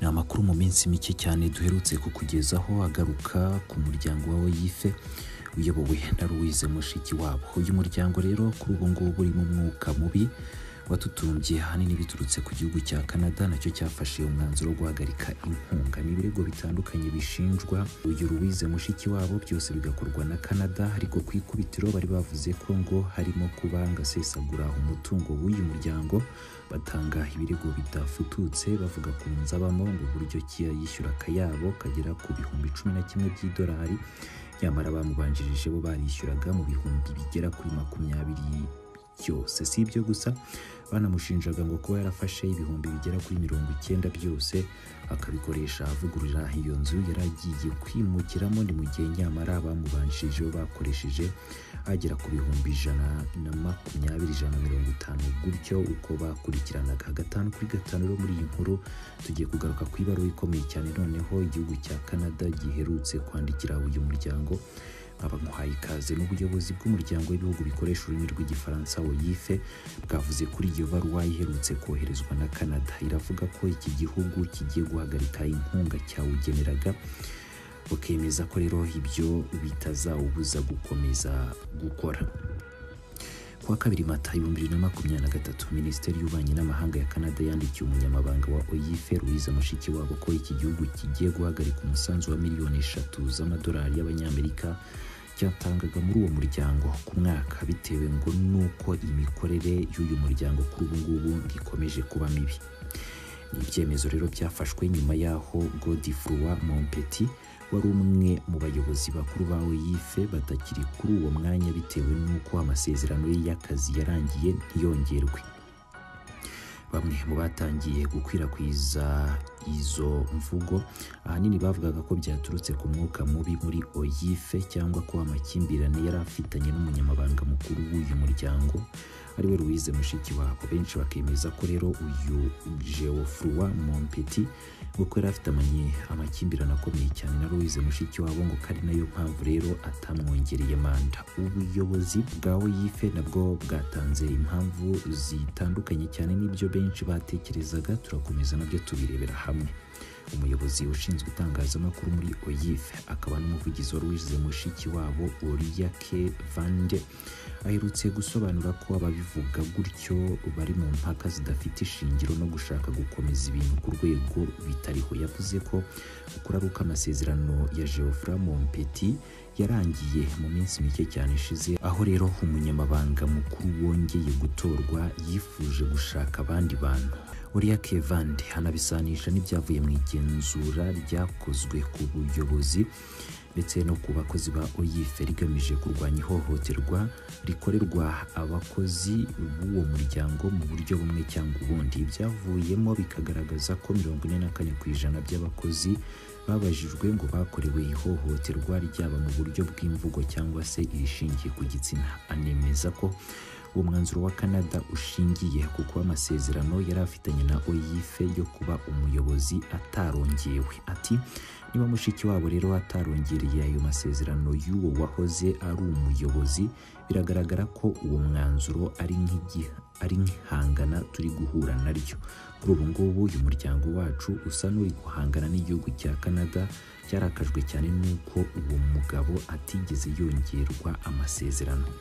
ni amakuru mu minsi mike cyane duherutse kukugezaho agaruka ku muryango wa oyife uyobowe na louise mushiki wabo uyu muryango rero kuri ubu ngubu urimo umwuka mubi watutumbye ahanini biturutse ku gihugu cya canada nacyo cyafashe umwanzuro wo guhagarika inkunga n'ibirego bitandukanye bishinjwa uyu louise mushiki wabo byose bigakorwa na canada ariko ku ikubitiro bari bavuze ko ngo harimo kuba ngasesagura umutungo w'uyu muryango batanga ibirego bidafututse bavuga ku nzabamo ngo uburyo ki yishyura akayabo kagera ku bihumbi cumi na kimwe by'idolari nyamara bamubanjirije bo barishyuraga mu bihumbi bigera kuri makumyabiri byose si ibyo gusa banamushinjaga ngo kuba yarafashe ibihumbi bigera kuri mirongo icyenda byose akabikoresha avugurura iyo nzu yari agiye kwimukiramo ni mu gihe nyamara bamubanjirije bo bakoresheje agera ku bihumbi ijana na makumyabiri ijana na mirongo itanu gutyo uko bakurikiranaga gatanu kuri gatanu rero muri iyi nkuru tugiye kugaruka ku ibaruwa ikomeye cyane noneho igihugu cya canada giherutse kwandikira uyu muryango abamuhaye ikaze n'ubuyobozi bw'umuryango w'ibihugu bikoresha ururimi rw'igifaransa oyife bwavuze kuri iyo baruwa iherutse koherezwa na canada iravuga ko iki gihugu kigiye guhagarika inkunga cyawugeneraga bakemeza ko rero ibyo bitazawubuza gukomeza gukora kuwa kabiri mata ibihumbi bibiri na makumyabiri na gatatu minisiteri y'ububanyi n'amahanga ya canada yandikiye umunyamabanga wa oyife louise mushikiwabo ko iki gihugu kigiye guhagarika umusanzu wa miliyoni eshatu z'amadolari y'abanyamerika cyatangaga muri uwo muryango ku mwaka bitewe ngo n'uko imikorere y'uyu muryango kuri ubu ngubu ikomeje kuba mibi ni ibyemezo rero byafashwe nyuma y'aho godifruwa mompeti wari umwe mu bayobozi bakuru ba oyife batakiri kuri uwo mwanya bitewe n'uko amasezerano ye y'akazi yarangiye ntiyongerwe bamwe mu batangiye gukwirakwiza izo mvugo ahanini bavugaga ko byaturutse ku mwuka mubi muri oyife cyangwa ko amakimbirane yari afitanye n'umunyamabanga mukuru w'uyu muryango ari we louise mushiki wabo benshi bakemeza ko rero uyu geofroi mompeti kuko yari afite amakimbirane akomeye cyane na louise mushiki wabo ngo ko ari nayo mpamvu rero atamwongereye manda ubuyobozi bwa oyife nabwo bwatanze impamvu zitandukanye cyane n'ibyo benshi batekerezaga turakomeza nabyo tubirebera hamwe umuyobozi ushinzwe itangazamakuru muri oyife akaba n'umuvugizi wari wize mushiki wabo oriya ke vande aherutse gusobanura ko ababivuga gutyo bari mu mpaka zidafite ishingiro no gushaka gukomeza ibintu ku rwego bitariho yavuze ko ukuraruka amasezerano ya geofra mompeti yarangiye mu minsi mike cyane ishize aho rero umunyamabanga mukuru wongeye gutorwa yifuje gushaka abandi bantu uriya kevande anabisanisha n'ibyavuye mu igenzura ryakozwe ku buyobozi ndetse no ku bakozi ba oyife rigamije kurwanya ihohoterwa rikorerwa abakozi b'uwo muryango mu buryo bumwe cyangwa ubundi ibyavuyemo bikagaragaza ko mirongo ine na kane ku ijana by'abakozi babajijwe ngo bakorewe ihohoterwa ryaba mu buryo bw'imvugo cyangwa se irishingiye ku gitsina anemeza ko uwo mwanzuro wa canada ushingiye ku kuba amasezerano yari afitanye na oyife yo kuba umuyobozi atarongewe ati niba mushiki wabo rero atarongereye ayo masezerano y'uwo wahoze ari umuyobozi biragaragara ko uwo mwanzuro ari nk'igiha ari nk'ihangana turi guhura naryo kuri ubu ngubu uyu muryango wacu usa n'uri guhangana n'igihugu cya canada cyarakajwe cyane n'uko uwo mugabo atigeze yongerwa amasezerano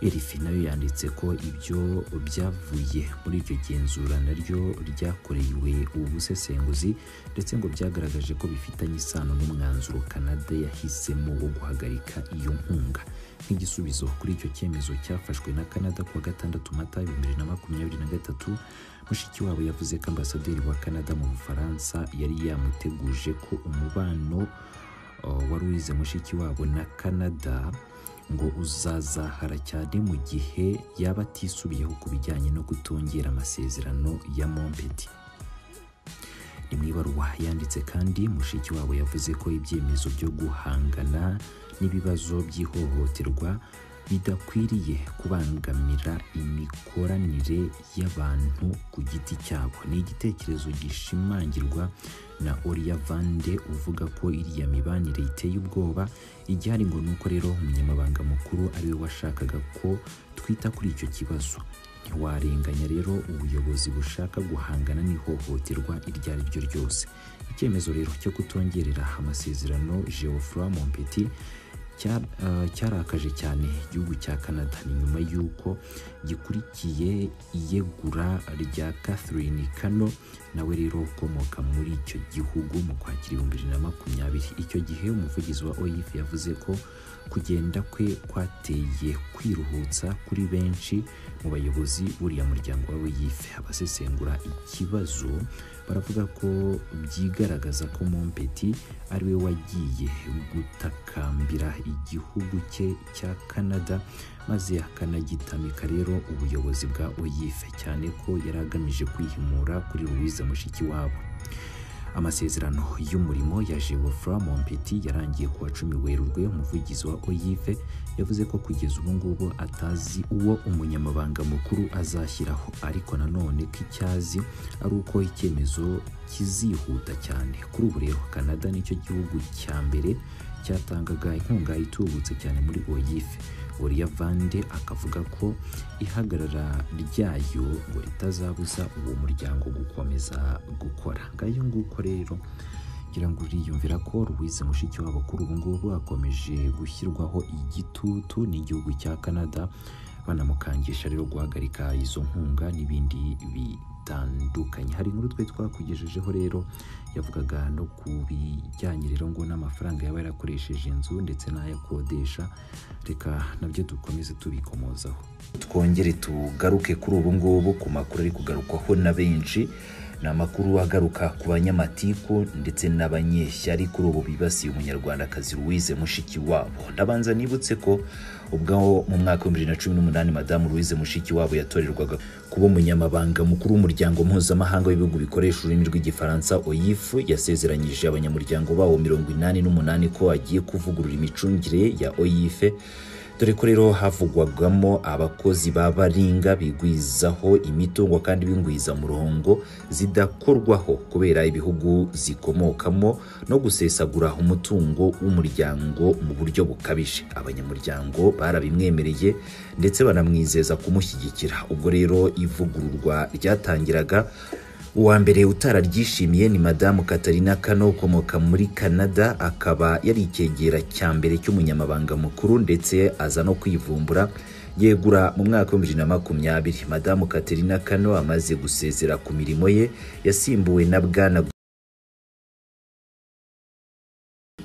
erifi nayo yanditse ko ibyo byavuye muri iryo genzura naryo ryakorewe ubusesenguzi ndetse ngo byagaragaje ko bifitanye isano n'umwanzuro canada yahisemo wo guhagarika iyo nkunga nk'igisubizo kuri icyo cyemezo cyafashwe na canada kuwa gatandatu mata ibihumbi bibiri na makumyabiri na gatatu mushiki wabo yavuze ko ambasaderi wa canada mu bufaransa yari yamuteguje ko umubano wari wize mushiki wabo na canada ngo uzazahara cyane mu gihe yaba atisubiyeho ku bijyanye no kutongera amasezerano ya mompeti ni mu ibaruwa yanditse kandi mushiki wabo yavuze ko ibyemezo byo guhangana n'ibibazo by'ihohoterwa bidakwiriye kubangamira imikoranire y'abantu ku giti cyabo ni igitekerezo gishimangirwa na oriya vande uvuga ko iriya mibanire iteye ubwoba igihari ngo ni uko rero umunyamabanga mukuru ariwe washakaga ko twita kuri icyo kibazo ntiwarenganya rero ubuyobozi bushaka guhangana n'ihohoterwa iryo ari ryo ryose icyemezo rero cyo kutongerera amasezerano geoffroy mompeti cya- eh, cyarakaje cyane igihugu cya canada ni nyuma y'uko gikurikiye iyegura rya catherine kano nawe rero ukomoka muri icyo gihugu mu kwakira ibihumbi bibiri na makumyabiri icyo gihe umuvugizi wa oif yavuze ko kugenda kwe kwateye kwiruhutsa kuri benshi mu bayobozi b'uriya muryango wa oif abasesengura ikibazo baravuga ko byigaragaza ko mompeti ari we wagiye gutakambira igihugu cye cya canada maze akanagitamika rero ubuyobozi bwa oif cyane ko yari agamije kwihimura kuri louise mushikiwabo amasezerano y'umurimo ya Geoffroy Mompeti yarangiye kuwa cumi Werurwe umuvugizi wa OIF yavuze ko kugeza ubu ngubu atazi uwo umunyamabanga mukuru azashyiraho ariko nanone ko icyazi ari uko icyemezo kizihuta cyane kuri ubu rero Canada nicyo gihugu cya mbere cyatangaga inkunga itubutse cyane muri OIF Uriya Vande akavuga ko ihagarara ryayo ngo ritazabuza uwo muryango gukomeza gukora ngayo nguko rero ngira ngo uriyumvira ko Louise Mushikiwabo kuri ubu ngubu akomeje gushyirwaho igitutu n'igihugu cya Canada banamukangisha rero guhagarika izo nkunga n'ibindi bitandukanye hari inkuru twe twakugejejeho rero yavugaga no ku bijyanye rero ngo n'amafaranga yaba yarakoresheje inzu ndetse n'ayakodesha reka nabyo dukomeze tubikomozaho twongere tugaruke kuri ubu ngubu ku makuru ari kugarukwaho na benshi ni amakuru agaruka ku banyamatiku ndetse n'abanyeshyari kuri ubu bibasiye umunyarwandakazi Louise Mushikiwabo ndabanza nibutse ko ubwo mu mwaka w'ibihumbi bibiri na cumi n'umunani madamu Louise Mushikiwabo yatorerwaga kuba umunyamabanga mukuru w'umuryango mpuzamahanga w'ibihugu bikoresha ururimi rw'igifaransa OIF yasezeranyije abanyamuryango bawo mirongo inani n'umunani ko agiye kuvugurura imicungire ya OIF dore ko rero havugwagamo abakozi ba baringa bigwizaho imitungo kandi bingwiza murongo zidakorwaho kubera ibihugu zikomokamo no gusesagura umutungo w'umuryango mu buryo bukabije abanyamuryango barabimwemereye ndetse banamwizeza kumushyigikira ubwo rero ivugururwa ryatangiraga uwa mbere utararyishimiye ni madamu katarina kano ukomoka muri canada akaba yari icyegera cya mbere cy'umunyamabanga mukuru ndetse aza no kwivumbura yegura mu mwaka w'ibihumbi bibiri na makumyabiri madamu katarina kano amaze gusezera ku mirimo ye yasimbuwe na bwana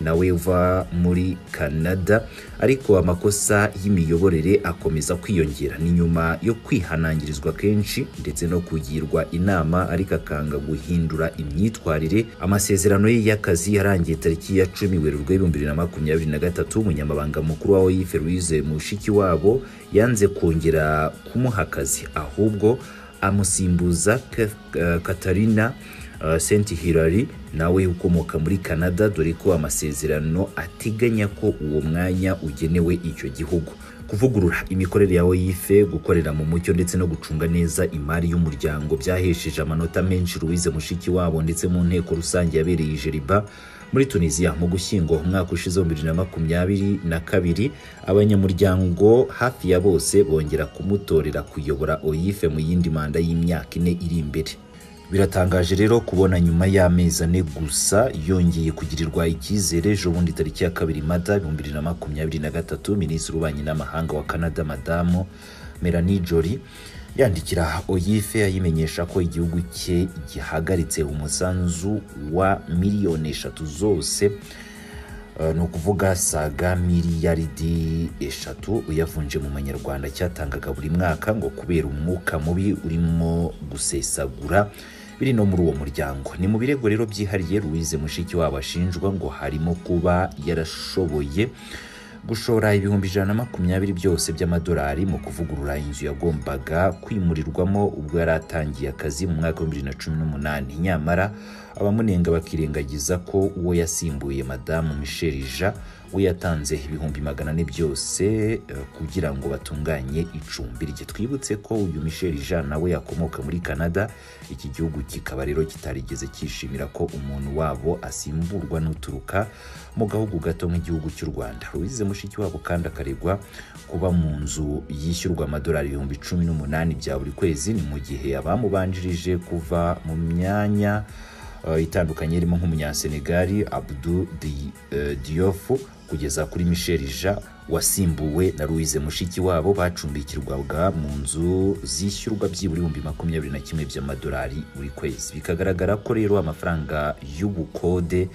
nawe uva muri canada ariko amakosa y'imiyoborere akomeza kwiyongera ni nyuma yo kwihanangirizwa kenshi ndetse no kugirwa inama ariko akanga guhindura imyitwarire amasezerano ye y'akazi yarangiye tariki ya cumi werurwe ibihumbi bibiri na makumyabiri na gatatu umunyamabanga mukuru wa oif louise mushiki wabo yanze kongera kumuha akazi ahubwo amusimbuza Kath- eh, katarina Uh, Saint Hilary nawe ukomoka muri Canada dore ko amasezerano ateganya ko uwo mwanya ugenewe icyo gihugu kuvugurura imikorere ya OIF gukorera mu mucyo ndetse no gucunga neza imari y'umuryango byahesheje amanota menshi Louise Mushikiwabo ndetse mu nteko rusange yabereye i Jeriba muri tunisiya mu gushyingo umwaka ushize wa bibiri na makumyabiri na kabiri abanyamuryango hafi ya bose bongera kumutorera kuyobora OIF mu yindi manda y'imyaka ine iri imbere biratangaje rero kubona nyuma y'amezi ane gusa yongeye kugirirwa icyizere ejo bundi tariki ya kabiri mata ibihumbi bibiri na makumyabiri na gatatu minisitiri w'ububanyi n'amahanga wa canada madamu melanie jolie yandikira oyife ayimenyesha ko igihugu cye gihagaritse umusanzu wa miliyoni eshatu zose Uh, ni ukuvuga saga miliyaridi eshatu uyavunje mu manyarwanda cyatangaga buri mwaka ngo kubera umwuka mubi urimo gusesagura biri no muri uwo muryango ni mu birego rero byihariye Louise mushiki wabo ashinjwa ngo harimo kuba yarashoboye gushora ibihumbi ijana na makumyabiri byose by'amadolari mu kuvugurura inzu yagombaga kwimurirwamo ubwo yari atangiye akazi mu mwaka w'ibihumbi bibiri na cumi n'umunani nyamara abamunenga bakirengagiza ko uwo yasimbuye madamu michel ja we yatanze ibihumbi magana ane byose eh, kugira ngo batunganye icumbi rye twibutse ko uyu Michel Jean nawe yakomoka muri Canada iki gihugu kikaba rero kitarigeze cyishimira ko umuntu wabo asimburwa n'uturuka mu gahugu gato nk'igihugu cy'u Rwanda Louise Mushikiwabo kandi akaregwa kuba mu nzu yishyurwa amadolari ibihumbi cumi n'umunani bya buri kwezi ni mu gihe abamubanjirije kuva mu myanya eh, itandukanye irimo nk'umunyasenegali abdu Di- eh, diofu kugeza kuri michel ja wasimbuwe na louise mushikiwabo bacumbikirwaga mu nzu zishyurwa byibura ibihumbi makumyabiri na kimwe by'amadolari buri kwezi bikagaragara ko rero amafaranga y'ubukode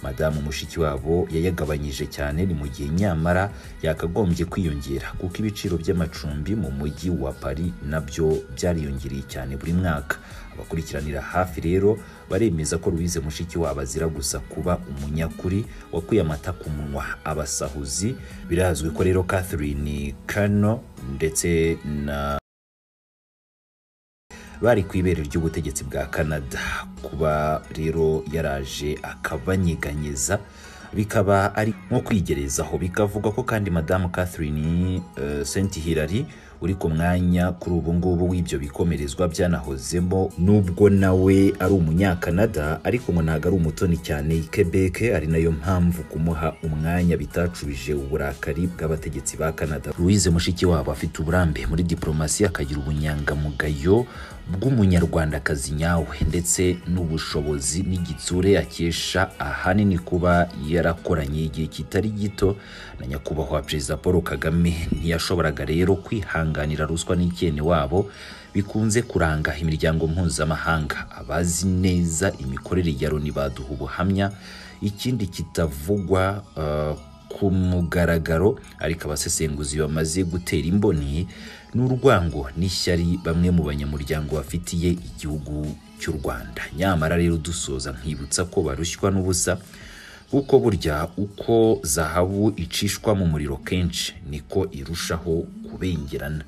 madamu mushikiwabo yayagabanyije cyane ni mu gihe nyamara yakagombye kwiyongera kuko ibiciro by'amacumbi mu mujyi wa paris nabyo byariyongereye cyane buri mwaka abakurikiranira hafi rero baremeza ko Louise Mushikiwabo azira gusa kuba umunyakuri wakuye amata ku munwa abasahuzi birazwi ko rero Catherine Kano ndetse na bari ku ibere ry'ubutegetsi bwa Canada kuba rero yaraje akabanyeganyeza bikaba ari nko kwigerezaho bikavuga ko kandi madamu Catherine uh, Saint Hilary uri ku mwanya kuri ubu ngubu w'ibyo bikomerezwa byanahozemo nubwo nawe ari umunyakanada ariko ngo ntabwo ari umutoni cyane i Quebec ari nayo mpamvu kumuha umwanya bitacubije uburakari bw'abategetsi ba Canada Louise Mushikiwabo afite uburambe muri diplomasi akagira ubunyangamugayo bw'umunyarwandakazi nyawe ndetse n'ubushobozi n'igitsure akesha ahanini kuba yarakoranye igihe kitari gito na nyakubahwa perezida Paul Kagame ntiyashoboraga rero kwihanganira ruswa n'icyene wabo bikunze kuranga imiryango mpuzamahanga abazi neza imikorere ya Loni baduha ubuhamya ikindi kitavugwa eh, ku mugaragaro ariko abasesenguzi bamaze gutera imboni n'urwango n'ishyari bamwe mu banyamuryango bafitiye igihugu cy'u Rwanda nyamara rero dusoza nkibutsa ko barushywa n'ubusa kuko burya uko zahabu icishwa mu muriro kenshi niko irushaho kubengerana